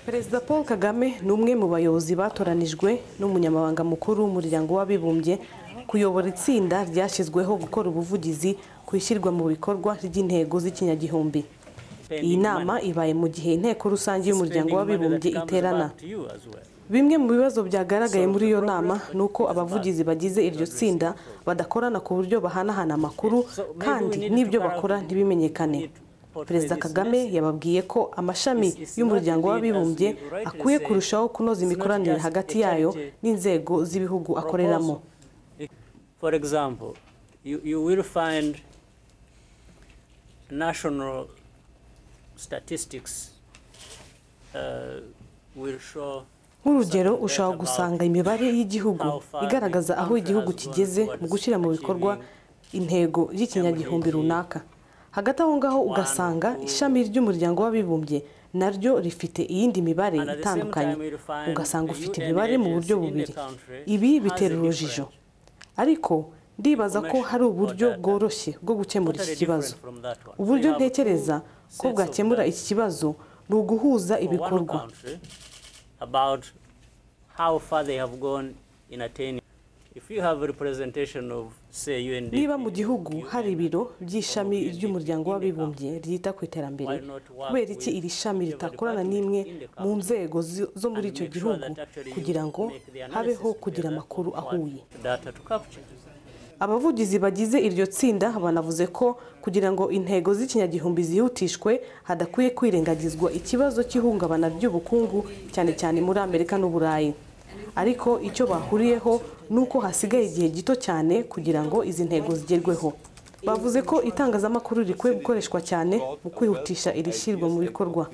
perezida paul kagame ni umwe mu bayobozi batoranijwe n'umunyamabanga mukuru w'umuryango w'abibumbye kuyobora itsinda ryashyizweho gukora ubuvugizi ku ishyirwa mu bikorwa ry'intego z'ikinyagihumbi iyi nama ibaye mu gihe inteko rusange y'umuryango w'abibumbye iterana bimwe mu bibazo byagaragaye muri iyo nama ni uko abavugizi bagize iryo tsinda badakorana ku buryo bahanahana amakuru kandi n'ibyo bakora ntibimenyekane perezida kagame yababwiye ko amashami y'umuryango w'abibumbye akwiye kurushaho kunoza imikoranire hagati yayo n'inzego z'ibihugu akoreramo For example, you, you will find national statistics uh, will show nk'urugero ushobora gusanga imibare y'igihugu igaragaza aho igihugu kigeze mu gushyira mu bikorwa intego y'ikinyagihumbi runaka hagati aho ngaho ugasanga ishami ry'umuryango w'abibumbye naryo rifite iyindi mibare itandukanye ugasanga ufite imibare mu buryo bubiri ibi bitera urujijo ariko ndibaza ko hari uburyo bworoshye bwo gukemura iki kibazo uburyo ntekereza ko bwakemura iki kibazo ni uguhuza ibikorwa about how far they have gone in attaining. If you have a representation of, say, UNDP, niba mu gihugu hari ibiro by'ishami ry'umuryango w'abibumbye ryita ku iterambere kubera iki iri shami ritakorana n'imwe mu nzego zi- zo muri icyo gihugu kugira ngo habeho kugira amakuru ahuye data to capture. abavugizi bagize iryo tsinda banavuze ko kugira ngo intego z'ikinyagihumbi zihutishwe hadakwiye kwirengagizwa ikibazo cy'ihungabana ry'ubukungu cyane cyane muri amerika n'uburayi ariko icyo bahuriyeho ni uko hasigaye igihe gito cyane kugira ngo izi ntego zigerweho bavuze ko itangazamakuru rikwiye gukoreshwa cyane mu kwihutisha iri shyirwa mu bikorwa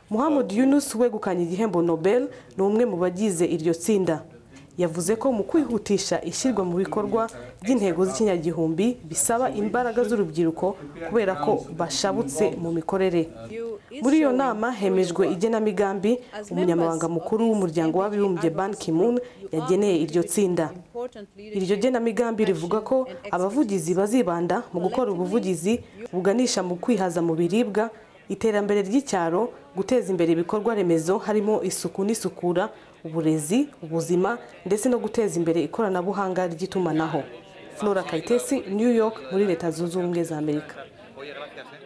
muhammad yunus wegukanye igihembo nobel ni umwe mu bagize iryo tsinda yavuze ko mu kwihutisha ishyirwa mu bikorwa ry'intego z'ikinyagihumbi bisaba imbaraga z'urubyiruko kubera ko bashabutse mu mikorere muri iyo nama hemejwe igenamigambi umunyamabanga mukuru w'umuryango w'abibumbye ban kimun yageneye iryo tsinda iryo genamigambi rivuga ko abavugizi bazibanda mu gukora ubuvugizi buganisha mu kwihaza mu biribwa iterambere ry'icyaro guteza imbere ibikorwa remezo harimo isuku n'isukura uburezi ubuzima ndetse no guteza imbere ikoranabuhanga ry'itumanaho flora kayitesi new york muri leta zunze ubumwe za amerika Oye, gracias. ¿eh?